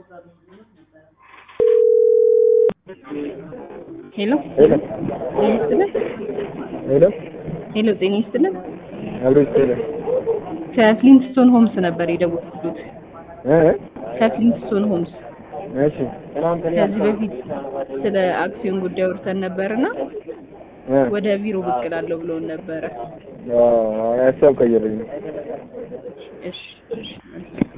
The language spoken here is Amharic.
ሄሎ ሄሎ ጤና ይስጥልን። ሄሎ ሄሎ ጤና ይስጥልን። አብሮ ይስጥልን ከፍሊንትስቶን ሆምስ ነበር የደወልኩት። እ ከፍሊንትስቶን ሆምስ እሺ ትናንትና ከዚህ በፊት ስለ አክሲዮን ጉዳይ አውርተን ነበርና እ ወደ ቢሮ ብቅ እላለሁ ብለውን ነበረ። አዎ ሀሳብ ቀይረኝ እሺ እሺ